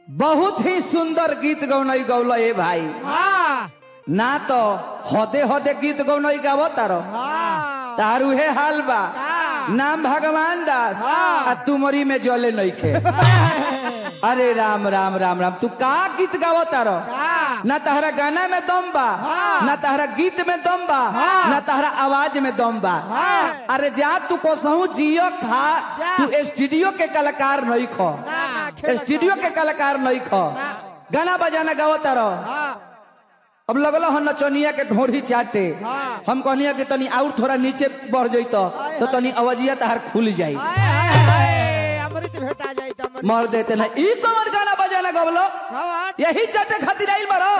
बहुत ही सुंदर गीत गौनई गौल ए भाई हाँ ना तो हदे हदे गीत गौनई गावो तारो हाँ तारू हे हाल बा हाँ। नाम भगवान दास हाँ। आ तुमरी में जले नइखे अरे राम राम राम राम तू का गीत गावो तारो हाँ ना तहरा गाना में दम बा हाँ। ना तहरा गीत में दम बा हाँ। ना तहरा आवाज में दम बा हाँ। अरे जा तू कोसहू जियो खा जा। तू स्टूडियो के कलाकार नहीं खो ना, ना, खेल स्टूडियो के कलाकार नहीं खो ना। गाना बजाना गावो तारो हाँ अब लगलो हम नचनिया के ढोरी चाटे हाँ। हम कहनिया कि तनी और थोड़ा नीचे बढ़ जइतो तो तनी अवजिया तहार खुल जाई हाय, हाय, हाय, अमृत भेटा जाई त अमृत मर देते ना ई कमर गाना बजाना गवलो भगवान यही चाटे खातिर आइल बारो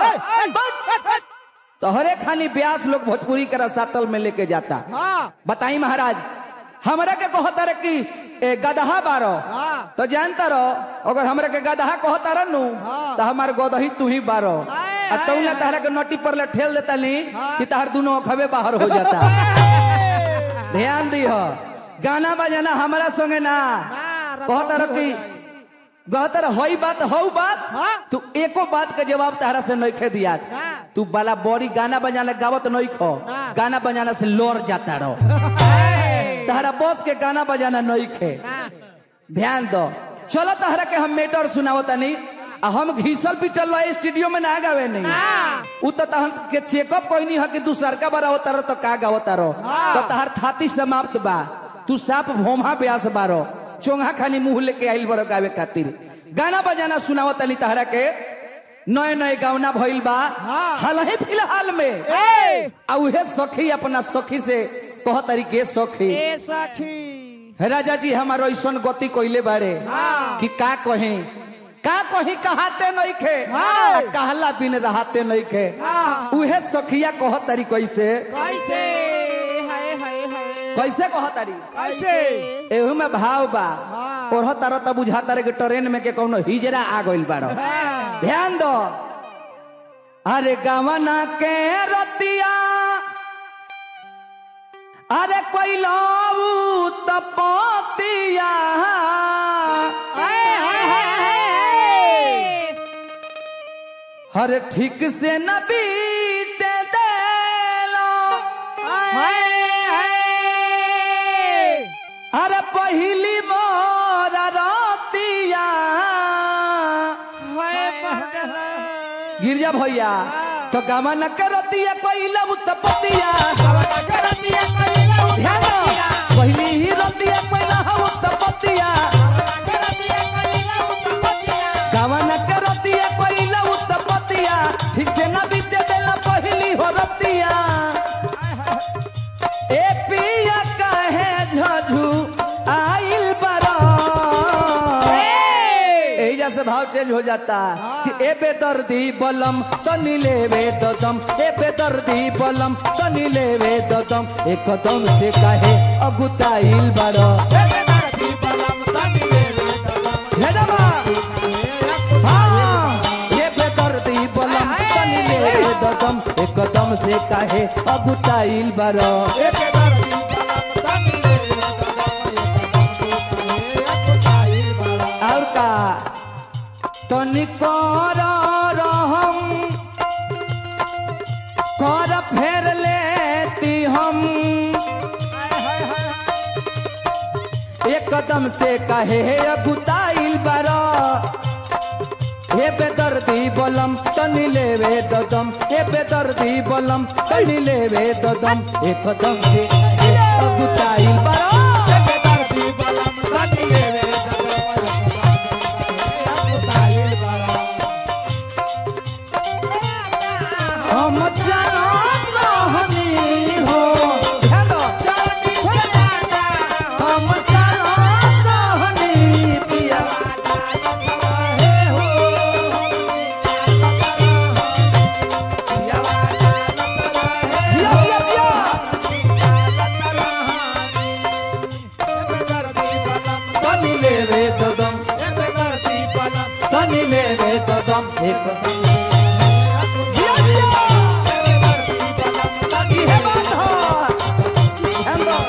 तोहरे खानी ब्यास लोग भोजपुरी के रसातल में लेके जाता हाँ बताई महाराज हमरा के कहता रे कि ए, गदहा बारो हाँ तो जानता रहो अगर हमरा के गदहा कहता रनु हाँ। तो हमार गदही तू ही बारो हाय, आ हाय, तौला हाय। तहरा के नोटी पर ले ठेल देता ली हाँ। कि तहर दोनों अखबे बाहर हो जाता ध्यान दी हो गाना बजाना हमारा संगे ना ना, कहता रहो कि कहता रहो हई बात हऊ बात हाँ। तू एको बात के जवाब तहरा से नहीं खे दिया ना। तू बाला बड़ी गाना बजाना गावत नहीं खो ना। गाना बजाना से लोर जाता रहो तहरा बॉस के गाना बजाना नहीं खे ना ध्यान दो चलो तहरा के हम मेटर सुनावो तनी आ हम घीसल पिटल रहे स्टूडियो में ना गावे नहीं हाँ। उ तो तहन के चेकअप कोई है कि दूसर का बड़ा होता रहो तो का गावता रहो हाँ। तो तहर थाती समाप्त बा तू साफ भोमा ब्यास बारो चोंगा खानी मुंह लेके आइल बड़ो गावे खातिर गाना बजाना सुनावो तनी तहरा के नए नए गावना भइल बा हाँ। हाल ही फिलहाल में ए आ उहे सखी अपना सखी से कह तरीके सखी ए सखी राजा जी हमारो ऐसन गति कोइले बारे हाँ। कि का कहे का कही कहाते नहीं खे हाँ। आ कहला बिन रहते नहीं खे हाँ। उहे सखिया कह तारी कैसे कैसे हाय हाय हाय कैसे कह तारी कैसे एहू में भाव बा हाँ। और तारा तब बुझाता रे कि ट्रेन में के कौनो हिजरा आ गइल बारो हाँ ध्यान दो अरे गवना के रतिया अरे कोई लाऊ तपतिया हाय हाय हाय हाय हर ठीक से न बीते देलो हाय हाय अरे पहली मोर रतिया हाय मरला गिरजा भैया तो गवन के रतिया कोई लाऊ तपतिया करतिया कइला ध्यान दो पहली ही रतिया पहिला हऊ तपतिया करतिया कइला उत्पतिया गवन के रतिया पहिला उत्पतिया ठीक से न बीते देला पहली हो रतिया ए पिया कहे झझू आइल बरो एजा से भाव चेंज हो जाता कि ए बेदर्दी बलम तनी लेवे ददम ए बेदर्दी बलम तनी लेवे ददम एक कदम से कहे अगुताइल बरो ले जा बा। हाँ, ये बेदर्दी बलम तनी लेवे ददम एक कदम से कहे अगुताइल बरो और का तनी कर रहम कर फेर लेती हम एक कदम से कहे अगुताइल बरा हे बेदर्दी बलम तनी लेवे ददम हे बेदर्दी बलम तनी लेवे ददम एक कदम से कहे अगुताइल बरा हम चलत रहनी हो ध्यान दो। हम चलत रहनी पिया जिया जिया जिया तनी लेवे ददम तनी लेवे ददम एक जिया जिया इहे बात हो ध्यान दो।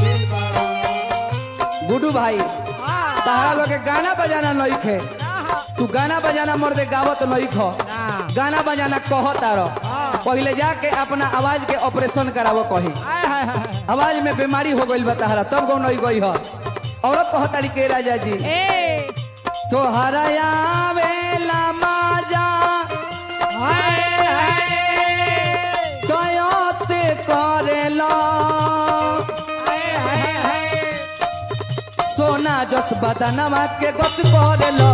गुड्डू भाई तहरा लोग के गाना बजाना नहीं खे तू गाना बजाना मर्दे गावत नहीं खो ना गाना बजाना कहता रह हाँ। पहले जाके अपना आवाज के ऑपरेशन करावो कही आय हाय हाय आवाज में बीमारी हो गई बताहरा तब गौ नहीं गई है औरत कहतारी के राजा जी ए तोहरा आवेला माजा हाय हाय तयते करेला हाय हाय हाय सोना जस बदनवा के गत करेला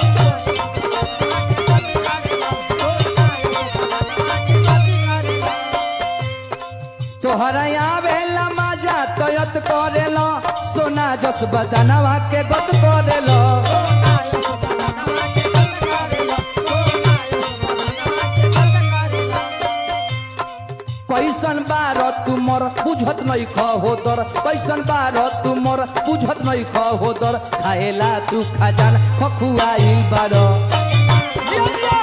तोहरा आवेला माजा तयत करेला सोना जस बदनवा के गत करेला कैसन बार तुमर बुझत नहीं ख होतर कैसन बार तुमर बुझत नहीं ख होतर खाएला तू खजान खखुआइल बार जिया, जिया।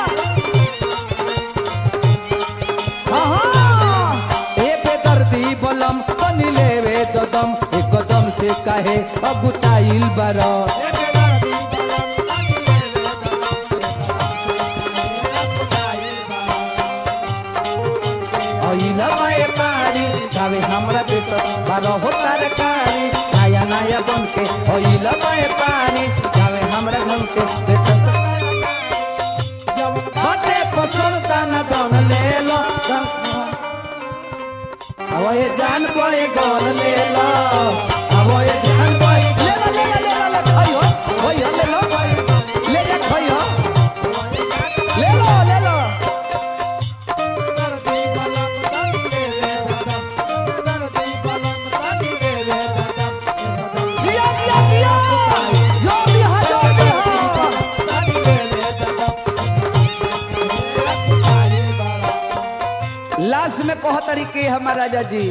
हाँ, ए बेदर्दी बलम तनी लेवे ददम एक कदम से काहे अगुताइल बार अइला माए पारी गावे हमरा बेटा बारो हो तरकारी नया नया बन के अइला माए पारी गावे हमरा घन के बेटा हटे पसंद ताना दन ले लो अब ये जान पाए गन ले लो अब ये जान पाए ले लो ले लो ले लो ले खाइयो खाइयो ले लो ले जा खाइयो ले लो ले लो जिया जिया जिया जोर दिया जोर दिया लास्ट में कह तरीके हमारा राजा जी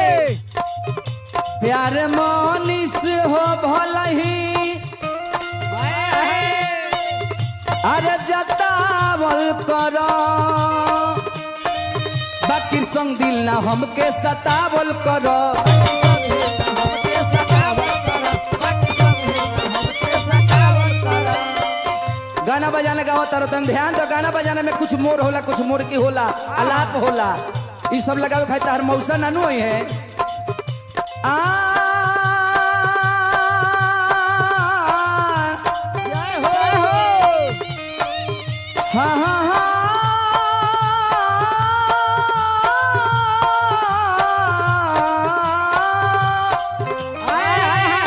प्यार मानिस हो भलही अरे जतावल करो बाकी संग दिल ना हमके सतावल करो गाना बजाना गाओ तारो तंग ध्यान तो गाना बजाना में कुछ मोर होला कुछ मोर की होला अलाप होला ई सब लगावे खातिर तार मौसा नानू होई है आ हा हा हा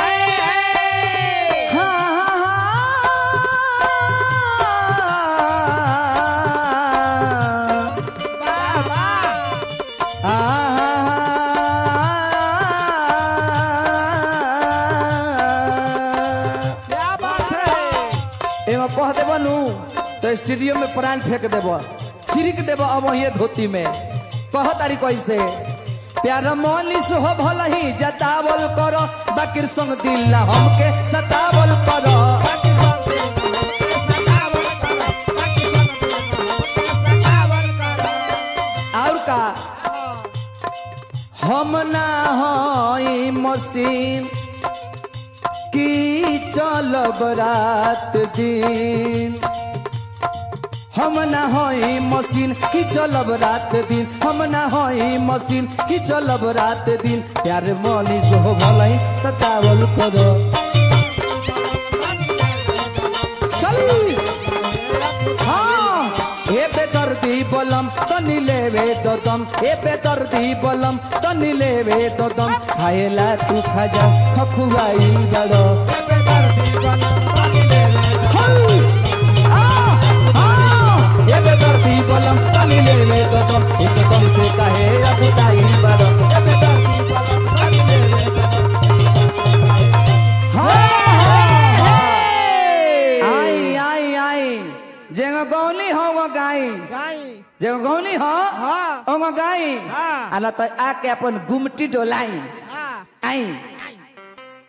एगो कह देब नु तो स्टूडियो में प्राण फेंक देब छिड़क देब अब वही धोती में कह तारी कैसे प्यार मनीष हो भल ही जतावल करो बाकिर संग दिल ना हमके सतावल करो और का हम ना हई मशीन की चलब रात दिन हम ना हई मशीन की चलब रात दिन हम ना हई मशीन की चलब रात दिन प्यार मनीष हो भलई सतावल करो चली हाँ ए बेदर्दी बलम तनी लेवे ददम ए बेदर्दी बलम तनी लेवे ददम खाएला तू खाजा खखुआई बड़ो हई! आ! आ! ए बेदर्दी बलम तनी लेवे ददम एकदम से कहे अगुताई बड़ो ए बेदर्दी बलम तनी लेवे ददम। हाँ, हाँ, हाँ। आई आई आई जेगो गौली हो वो गाई जेगो गौली हो हाँ। ओ गाई हाँ। आला तो आके अपन गुमटी डोलाई आई